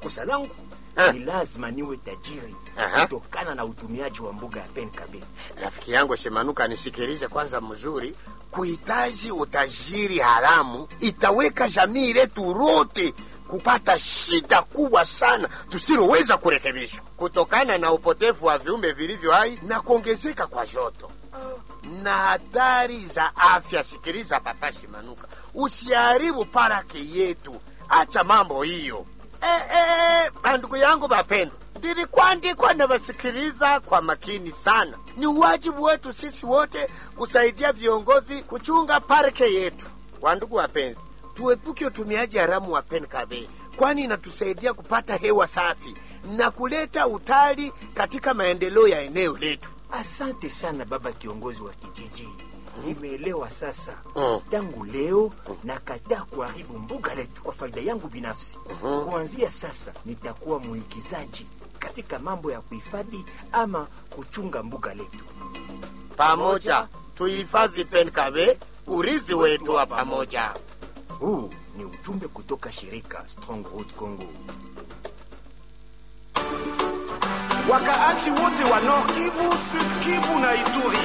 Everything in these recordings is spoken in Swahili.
kosa langu Ah. ni lazima niwe tajiri Aha. kutokana na utumiaji wa mbuga ya penkabe Rafiki yangu Shemanuka, nisikilize kwanza mzuri. Kuhitaji utajiri haramu itaweka jamii letu lote kupata shida kubwa sana tusiloweza kurekebishwa kutokana na upotevu wa viumbe vilivyo hai na kuongezeka kwa joto na hatari za afya. Sikiliza papa Shemanuka, usiharibu paraki yetu, acha mambo hiyo. Eh, eh, bandugu yangu bapendwa, ndilikuandikwa na wasikiliza kwa makini sana. Ni wajibu wetu sisi wote kusaidia viongozi kuchunga parke yetu. Wandugu wapenzi, tuepuke utumiaji haramu wa penkabe, kwani inatusaidia kupata hewa safi na kuleta utali katika maendeleo ya eneo letu. asante sana baba kiongozi wa kijiji nimeelewa sasa Mm. tangu leo nakataa kuharibu mbuga letu kwa faida yangu binafsi kuanzia sasa nitakuwa mwigizaji katika mambo ya kuhifadhi ama kuchunga mbuga letu Pamoja tuhifadhi penkabe, urizi wetu wa pamoja. huu ni ujumbe kutoka shirika strong road congo wakaaji wote wa Nord Kivu, Sud Kivu na Ituri.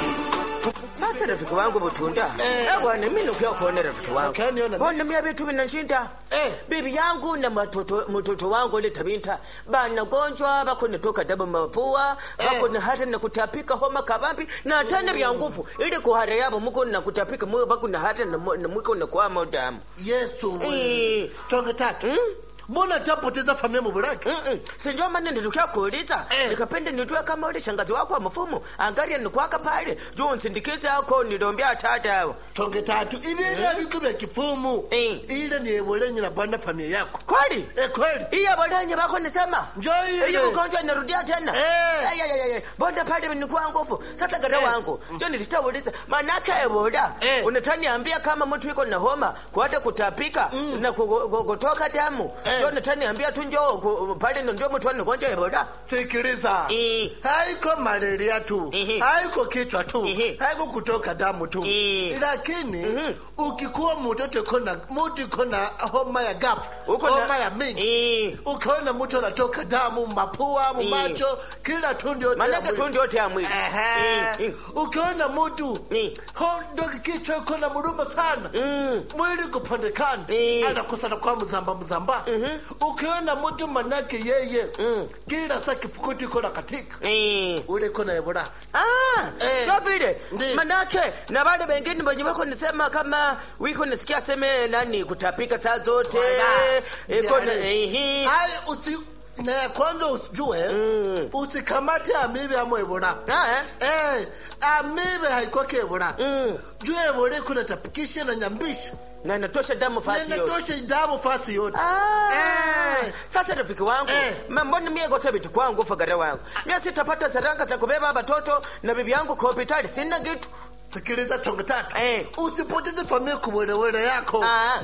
Sasa rafiki wangu Butunda, eh bwana, mimi nukia kuona rafiki wangu Okay, niona. bona mia vitu vinashinda Eh. bibi yangu na matoto mtoto wangu ile tabinta bana gonjwa bako natoka damu mapua bako na hata na kutapika homa kabambi na tena vya nguvu ili kuhara yabo muko na kutapika mwe bako na hata na mu- na mwiko na kwa damu yesu Eh. we tonge tatu mbona tapoteza familia mubulaki Mm-mm. sinjo maana nilikuwa kuuliza Eh. nikapenda nijue kama ule shangazi wako wa mfumo angalia nikwaka pale juu nsindikize ako nilombea tata tonge tatu ibintu biko bya kifumu Eh. ile ni ebolenyi na bwana familia yako kweli eh kweli iya bolenye bako nisema Njoo ile. iyo ugonjwa inarudia tena Eh. Ay, ay, ay, ay. bonda pale nikuwa nguvu sasa gada wangu jo nilitauliza manake ebola Eh. unataniambia kama mtu iko na homa kuata kutapika na kugo- ku- kutoka damu Eh. jo unataniambia tu njo ku- pale ndo ndio mtu anagonjwa ebola sikiliza Eh. haiko malaria tu Ehe. haiko kichwa tu Ehe. haiko kutoka damu tu Eh. lakini Mhm. ukikuwa mtoto kona mtu kona homa ya gafu Uko na- homa ya mingi Eh. ukaona mtu anatoka damu mapua mumacho kila tundu yote ya manake mwili. tu ndio yote ya mwili Ehe. Eh, eh. ukiona mtu Eh. hondo kichwa iko na muruma sana Mm. mwili kupandekana Eh. anakosa na kwa mzamba mzamba ukiona mtu manake yeye Mm. kila saa kifukuti iko na katika Eh. ule iko na ebola Ah, Eh. so vile Ndi. manake na wale wengine wenye wako nisema kama wiko nisikia seme nani kutapika saa zote Wala. iko na Yani. ehe Hai, usi na ya kwanza usijue Mm. usikamate amibe ama ebola Ah, eh? eh, amibe haikoke ebola Mm. juu ebola iko natapikisha na nyambisha na natosha damu fasi yote nenatosha damu fasi yote Ah, Eh. sasa rafiki wangu Eh. ma- mbona mie gosa vitu kwangu fagara wangu mie sitapata saranga za kubeba watoto na bibi yangu kwa hospitali sina kitu sikiliza tonge tatu Eh. usipoteze familia kuwelewele yako Ah,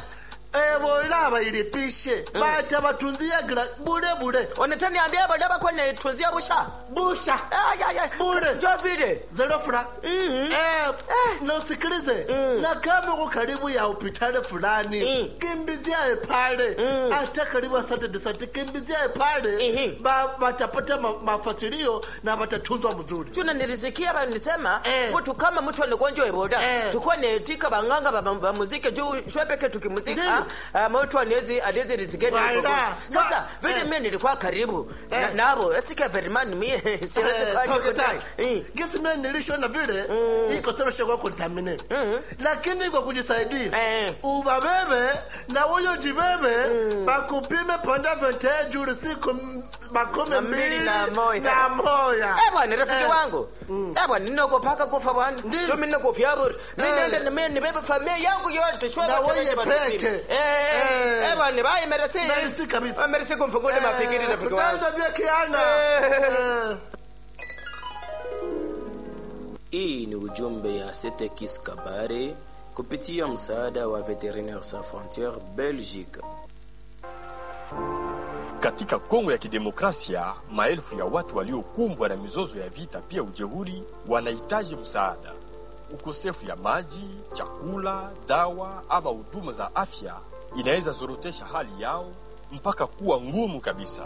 ebola bailipishe bata batunzia gira bure bure wanataniambia badaba kwa netunzia busha busha Ay, ay, ay. Bure. jo vile zerofura Mhm. eh, na usikilize Mm. na kama uko karibu ya hospitali fulani Mm. kimbiziae pale Mm. hata karibu asante sante kimbiziae pale Ehe. ba, batapata ma, mafasilio na batatunzwa mzuri tuna nilisikia banisema Eh. mtu kama mtu anagonjwa ebola Eh. tukuwa netika banganga ba- ba- bamuzike juu shwepeke tukimuzika ah, mtu anezi anezi rizike Wala. sasa Wa- vile eh. mimi nilikuwa karibu na- Eh. nabo esike verimani mie siwezi kwa niko tai Eh. gisi mimi nilishona vile iko sana shaka contaminate lakini kwa kujisaidia Eh. ubabebe na huyo jibebe bakupime panda vente juri siku m- makumi Na mbili mbili na moja. na moja Eh bwana rafiki Eh. wangu eh bwana ninokopaka kufa bwana Ndiyo. so mimi nakofia bure mimi Eh. nenda na mimi nibebe familia yangu yote shwe Na wote wewe wenye bana peke. mimi. eh eh, eh bwana bye merci Merci kabisa. Ah, merci kumfungule mafikiri rafiki wangu tutaanza vya kiana Eh. Eh. Hii ni ujumbe ya Setekis Kabare kupitia msaada wa Veterinaires Sans Frontieres Belgique. Katika Kongo ya Kidemokrasia, maelfu ya watu waliokumbwa na mizozo ya vita pia ujeuri wanahitaji msaada. Ukosefu ya maji, chakula, dawa ama huduma za afya inaweza zorotesha hali yao mpaka kuwa ngumu kabisa.